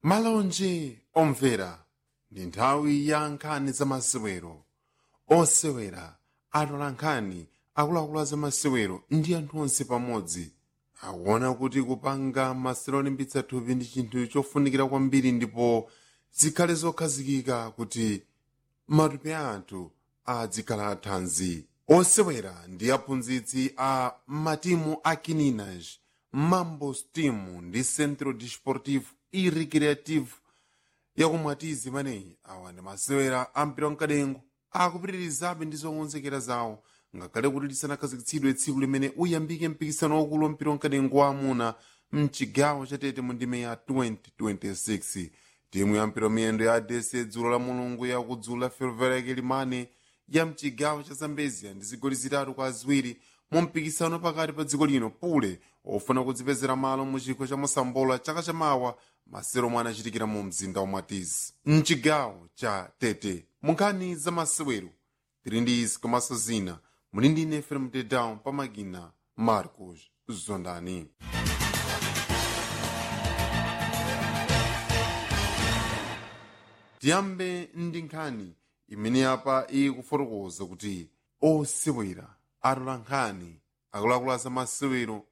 malonje omvera ndi nthawi ya nkhani zamasewero osewera atola nkhani akuluakulu zamasewero ndi anthu onse pamodzi akuona kuti kupanga masewero olimbitsa thupi ndi chinthu chofunikira kwambiri ndipo zikhale zokhazikika kuti matupi a anthu adzikhala athanzi osewera ndi aphunzitsi a matimu a kininaj mambos team ndi centro desportivo e recreativo yakumwatizi imeneyi awa ndi masewera a mpira wamkadengo akupitirizabe ndi zokonzekera zawo ngakhale kuti lisanakhazikitsidwe tsiku limene uyambike mpikisano waukulu wa mpira wamkadengo wa amuna mchigawo chatete mu ndime ya 2026 timu ya mpira miyendo ya adese dzulo la mulungu yakudzula fervereke limane ya mchigawo cha zambezia ndi zigoli zitatu kwa ziwiri mu mpikisano pakati pa dziko lino pule ofuna kudzipezera malo mu chikho cha mosambola chaka chamawa masero omwe anachitikira mu mzinda wa mwatizi mchigawo cha tete munkhani za masewero tili ndi izi komanso zina muli ndi ine fm tedown pamakina marcos zondani tiyambe ndi nkhani imene apa ikufotokoza kuti osewera atola nkhani akuluakulu za masewero